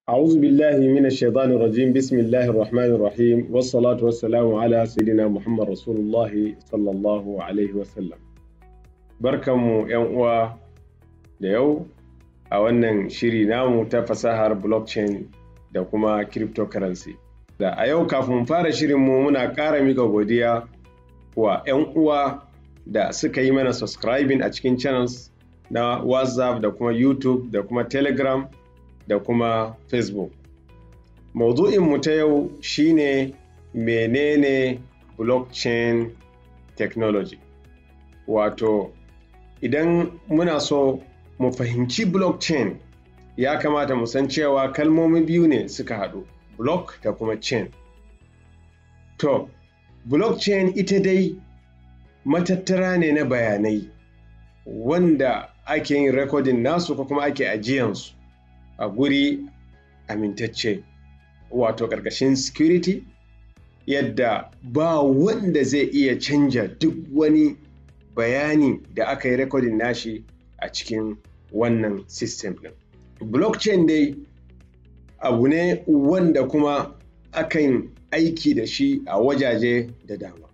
أعوذ بالله من الشيطان الرجيم بسم الله الرحمن الرحيم والصلاة والسلام على سيدنا محمد رسول الله صلى الله عليه وسلم barkanmu ‘yan uwa da yau a wannan shiri namu ta fasahar blockchain da kuma cryptocurrency da a yau kafin fara shirinmu muna ƙara mika godiya wa ‘yan uwa da suka yi mana subscribing a cikin channels na whatsapp da kuma youtube da kuma telegram da kuma facebook mu ta yau shine menene blockchain technology wato idan muna so mu fahimci blockchain ya kamata mu san cewa kalmomi biyu ne suka haɗu block da kuma chain to blockchain ita dai matattara ne na bayanai wanda ake yin rekodin nasu ko kuma ake ajiyansu a guri amintacce wato ƙarƙashin security yadda ba wanda zai iya canja duk wani bayani da aka yi rekodin nashi a cikin wannan system ɗin. blockchain dai abu ne wanda kuma akan aiki da shi a wajaje da dama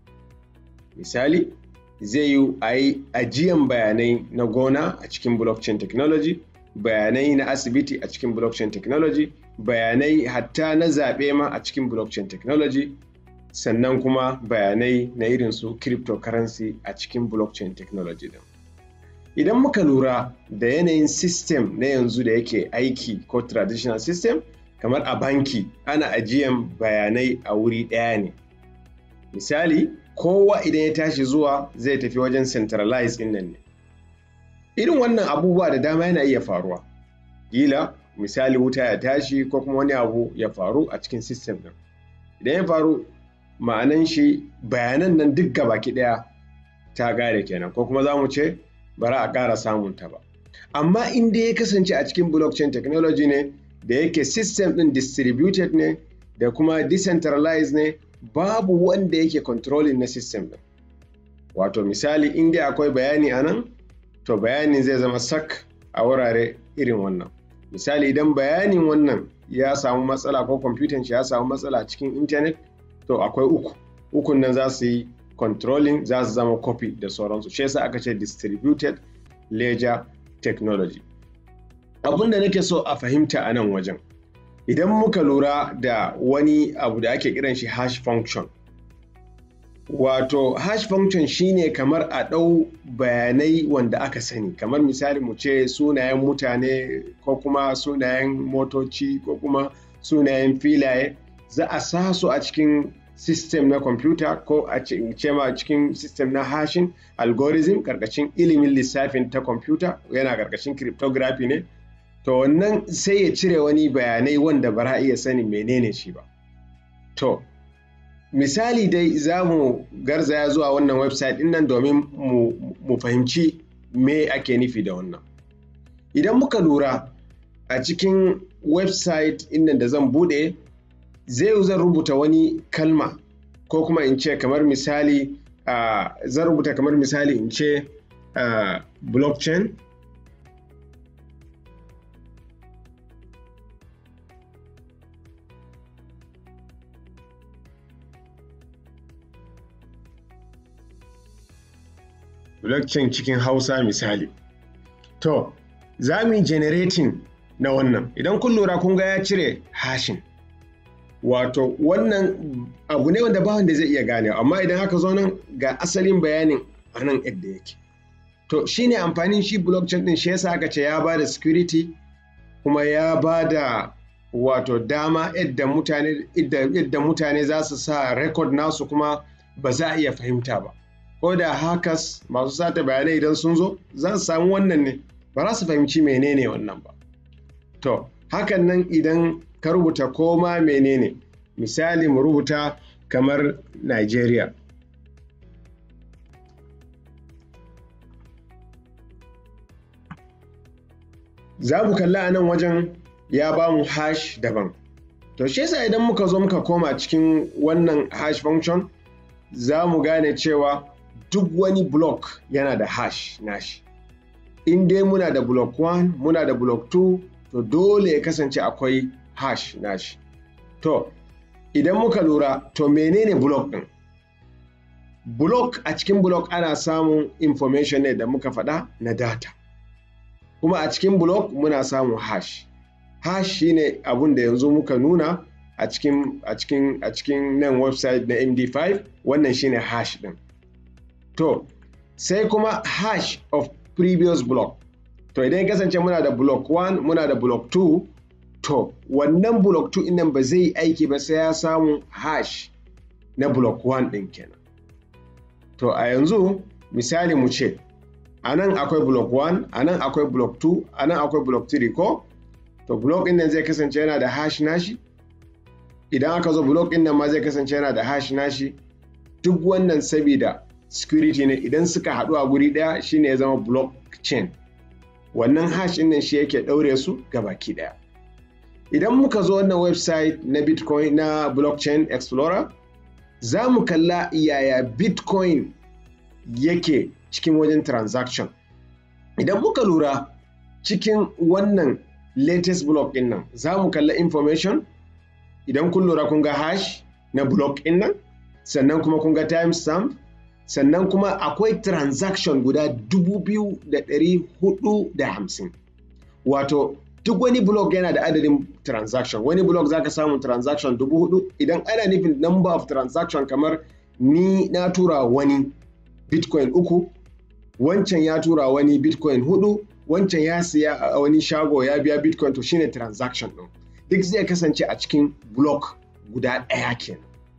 misali zai yi a yi ajiyan bayanai na gona a cikin blockchain technology bayanai na asibiti a cikin blockchain technology bayanai hatta na zaɓe ma a cikin blockchain technology sannan kuma bayanai na irin su cryptocurrency a cikin blockchain technology din idan muka lura da yanayin system na yanzu da yake aiki ko traditional system kamar a banki ana ajiyan bayanai a wuri ɗaya ne misali kowa idan ya tashi zuwa zai tafi wajen centralized ɗin nan ne irin wannan abubuwa da dama yana iya faruwa kila misali wuta ya tashi ko kuma wani abu ya faru a cikin system ɗin idan ya faru ma'anan shi bayanan nan duk gabaki ɗaya ta gare kenan ko kuma za mu ce bara a ƙara samun ta ba amma in dai ya kasance a cikin blockchain technology ne da yake system ɗin distributed ne da kuma decentralized ne babu wanda yake controlling na system ɗin wato misali in dai akwai bayani a nan to bayanin zai zama sak a wurare irin wannan misali idan bayanin wannan ya samu matsala ko kwamfutan shi ya samu matsala cikin intanet to akwai uku ukun nan za su yi controlling za su zama copy da sauransu shi yasa aka ce distributed ledger technology abin da nake so a fahimta a nan wajen idan muka lura da wani abu da ake kiran shi hash function wato hash function shine kamar a ɗau bayanai wanda aka sani kamar misali mu ce sunayen mutane ko kuma sunayen motoci ko kuma sunayen filaye za a sa su a cikin system na computer ko a ce ma cikin system na hashing algorithm karkashin ilimin lissafin ta computer yana karkashin cryptography ne to wannan sai ya cire wani bayanai wanda ba a iya sanin menene shi ba to misali dai za mu garzaya zuwa wannan website din nan domin mu fahimci me ake nufi da wannan idan muka lura a cikin website inda da zan bude zai zan rubuta wani kalma ko kuma in ce kamar misali uh, zan rubuta kamar misali in ce uh, blockchain blockchain cikin hausa misali to za mu yi generating na wannan idan kun lura kun ga ya cire hashin wato wannan abu ne wanda ba wanda zai iya gane amma idan aka zo nan ga asalin bayanin a nan yadda yake to shine amfanin shi blockchain din shi yasa aka ce ya ba da security kuma ya ba da wato dama yadda mutane yadda mutane za su sa record nasu kuma ba za a iya fahimta ba ko da hackers masu sata bayanai idan sun zo za su samu wannan ne ba za su fahimci menene wannan ba to hakan nan idan ka rubuta koma menene misali mu rubuta kamar Nigeria za mu kalla a nan wajen ya ba mu hash daban to shi yasa idan muka zo muka koma cikin wannan hash function za mu gane cewa duk wani block yana da hash nashi in dai muna da block 1 muna da block 2 to dole ya kasance akwai hash nashi to idan muka lura to menene block ɗin block a cikin block ana samun information ne da muka faɗa na data kuma a cikin block muna samun hash hash shine abun da yanzu muka nuna a cikin a cikin a cikin nan website na md5 wannan shine hash ɗin to sai kuma hash of previous block to idan ya kasance muna da block 1 muna da block 2 to wannan block 2 nan ba zai aiki ba sai ya samu hash na block 1 ɗin kenan to a yanzu misali mu ce a nan akwai block 1 a nan akwai block 2 a nan akwai block 3 ko to block ɗin nan zai kasance yana da hash nashi idan aka zo block ɗin nan ma zai kasance yana da hash nashi duk wannan sabida security ne idan suka haɗu a guri ɗaya shine ya zama blockchain wannan hash ɗin nan shi yake ɗaure su baki ɗaya idan muka zo wannan website na bitcoin na blockchain explorer za mu kalla yaya bitcoin yake cikin wajen transaction idan muka lura cikin wannan latest block ɗin nan za mu kalla information idan kun lura kun ga hash na block ɗin nan sannan kuma kun ga timestamp sannan kuma akwai transaction guda 2,450 wato duk wani block yana da adadin transaction wani block zaka samu transaction 4,000 idan ana nufin number of transaction kamar ni na tura wani bitcoin uku wancan ya tura wani bitcoin hudu wancan ya siya a wani shago ya biya bitcoin to shine transaction ɗin duk zai kasance a cikin block guda ɗaya kenan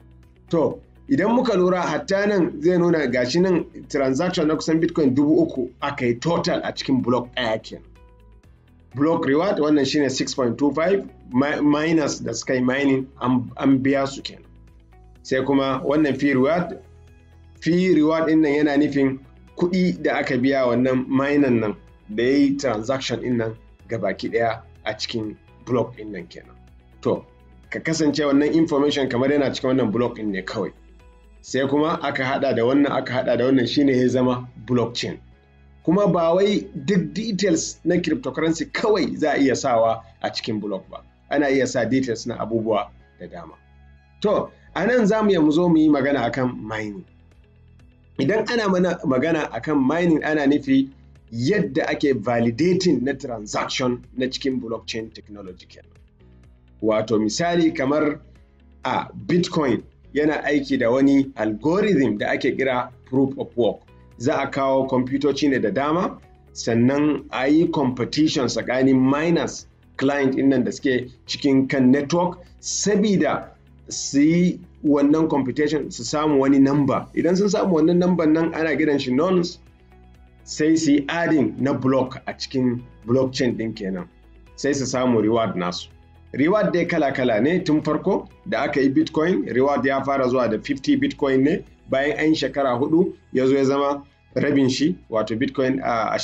to idan muka lura hatta nan zai nuna gashi nan transaction na kusan bitcoin dubu uku aka yi total a cikin block ɗaya kenan block reward wannan shine 6.25 minus da suka yi mining an biya su kenan sai kuma wannan fee reward fee reward din nan yana nufin kuɗi da aka biya wannan minan nan da ya yi transaction din nan baki ɗaya a cikin block din nan kenan to ka kasance wannan information kamar yana cikin wannan block din ne kawai sai kuma aka hada da wannan aka hada da wannan shine ya zama blockchain kuma ba wai duk details na cryptocurrency kawai za a iya sawa a cikin block ba ana iya sa details na abubuwa da dama to a nan za mu zo mu yi magana akan mining idan ana mana magana akan mining ana nufi yadda ake validating na transaction na cikin blockchain technology kenan wato misali kamar a bitcoin yana aiki da wani algorithm da ake kira proof of work za a kawo kwamfutoci ne da dama sannan a yi competition tsakanin miners client nan da suke cikin kan network sabida su yi wannan computation su samu wani number idan sun samu wannan number nan ana gidan shi nonce sai su yi adding na block a cikin blockchain din kenan sai su samu reward nasu reward dai kala-kala ne tun farko da aka yi bitcoin reward ya fara zuwa da 50 bitcoin ne bayan an shekara hudu ya zo ya zama rabin shi wato bitcoin a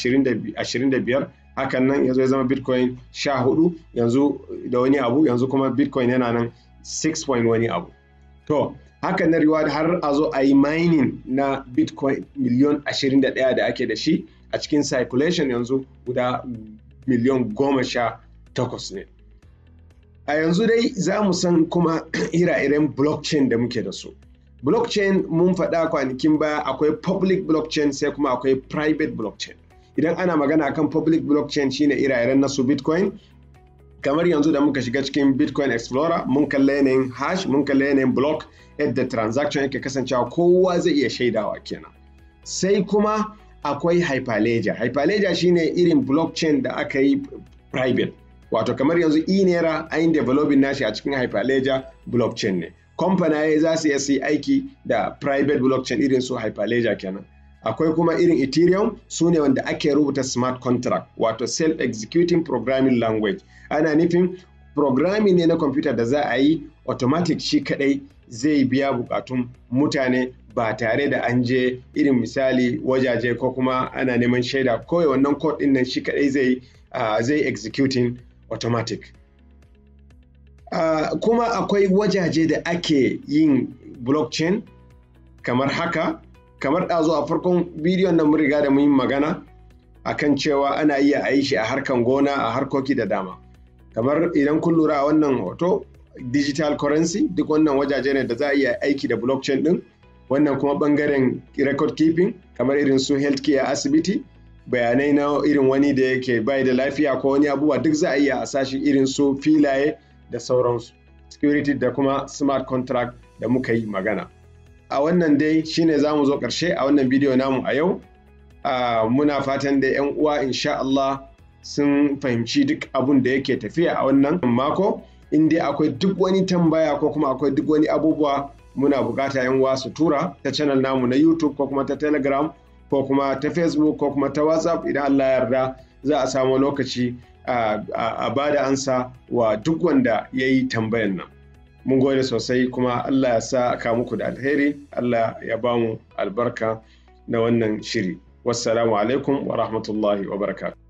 25 hakan nan ya zo ya zama bitcoin 14 yanzu da wani abu yanzu kuma bitcoin yana nan 6 wani abu to hakan na reward har a zo a yi mining na bitcoin miliyon 21 da ake da shi a cikin circulation yanzu guda miliyon goma sha takwas ne a yanzu dai za mu san kuma ira-iren blockchain da muke da su blockchain mun faɗa kwanakin baya akwai public blockchain sai kuma akwai private blockchain idan ana magana akan public blockchain shine ira-iren na su bitcoin kamar yanzu da muka shiga cikin bitcoin explorer mun kalla yanayin hash mun kalla yanayin block yadda transaction yake kasancewa kowa zai iya shaidawa kenan sai kuma akwai hyperledger hyperledger shine irin blockchain da aka yi private wato kamar yanzu inera an developing nashi a cikin hyperledger blockchain ne kamfanaye za su iya su aiki da private blockchain irin su hyperledger kenan akwai kuma irin ethereum su ne wanda ake rubuta smart contract wato self-executing programming language ana nufin programming ne na kwamfuta da za a yi automatic shi kadai zai biya bukatun mutane ba tare da an je irin misali wajaje ko kuma ana neman shaida kawai wannan code din nan shi kadai zai uh, zai executing automatic uh, kuma akwai wajaje da ake yin blockchain kamar haka kamar ɗazu a farkon bidiyon nan mun riga da mun yi magana akan cewa ana iya a yi shi a harkan gona a harkoki da dama kamar idan kun lura a wannan hoto digital currency duk wannan wajaje ne da za a iya aiki da blockchain din wannan kuma bangaren record keeping kamar irin su healthcare asibiti bayanai na irin wani da yake bai da lafiya ko wani abubuwa duk za a iya a sashi irin su filaye da sauransu security da kuma smart contract da muka yi magana a wannan dai shine za mu zo ƙarshe a wannan bidiyo namu a yau muna fatan da 'yan uwa insha Allah sun fahimci duk abun da yake tafiya a wannan mako in dai akwai duk wani tambaya ko kuma akwai duk wani abubuwa muna bukata 'yan uwa su tura ta channel namu na youtube ko kuma ta telegram ko kuma ta facebook ko kuma ta whatsapp idan Allah ya yarda za a samu lokaci a ba da ansa wa duk wanda ya yi tambayan nan mun gode sosai kuma Allah ya sa ka muku da alheri Allah ya ba mu albarka na wannan shiri wassalamu alaikum wa rahmatullahi wa barakatuh